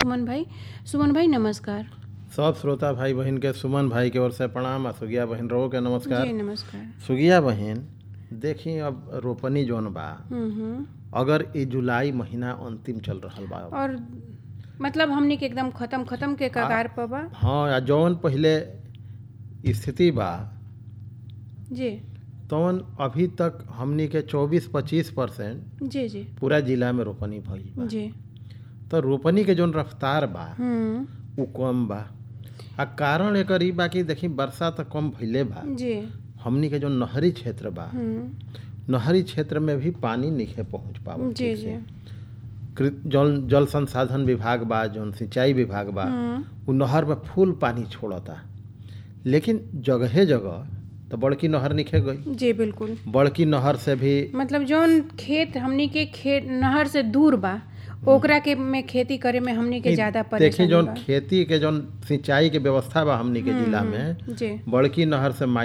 सुमन भाई सुमन भाई नमस्कार सब श्रोता भाई बहन के सुमन भाई के ओर से प्रणाम आ सुगिया बहन रहो के नमस्कार जी नमस्कार सुगिया बहन देखी अब रोपनी जोन बा हम्म हम्म अगर ई जुलाई महीना अंतिम चल रहल बा अब। और मतलब हमनी के एकदम खत्म खत्म के कगार पर बा हाँ आ जौन पहिले स्थिति बा जी तौन अभी तक हमनी के 24-25 परसेंट जी जी पूरा जिला में रोपनी भइल बा जी तो रोपनी के जौन रफ्तार बा हम्म उ कम बा आ कारण एकर ई बा कि देखी वर्षा तो कम भइले बा जी हमनी के जो नहरी क्षेत्र बा हम्म नहरी क्षेत्र में भी पानी नहीं पहुंच पावत जी ठीक जी से। कृ- जल जल संसाधन विभाग बा जौन सिंचाई विभाग बा हम्म उ नहर में फुल पानी छोड़ता लेकिन जगहे जगह तो बड़की नहर निखे गई जी बिल्कुल बड़की नहर से भी मतलब जौन खेत हमनी के खेत नहर से दूर बा ओकरा के में खेती करे में हमनी के ज्यादा देखी परेशानी जौन बा खेती के जौन सिंचाई के व्यवस्था बा हमनी के जिला में जी बड़की नहर से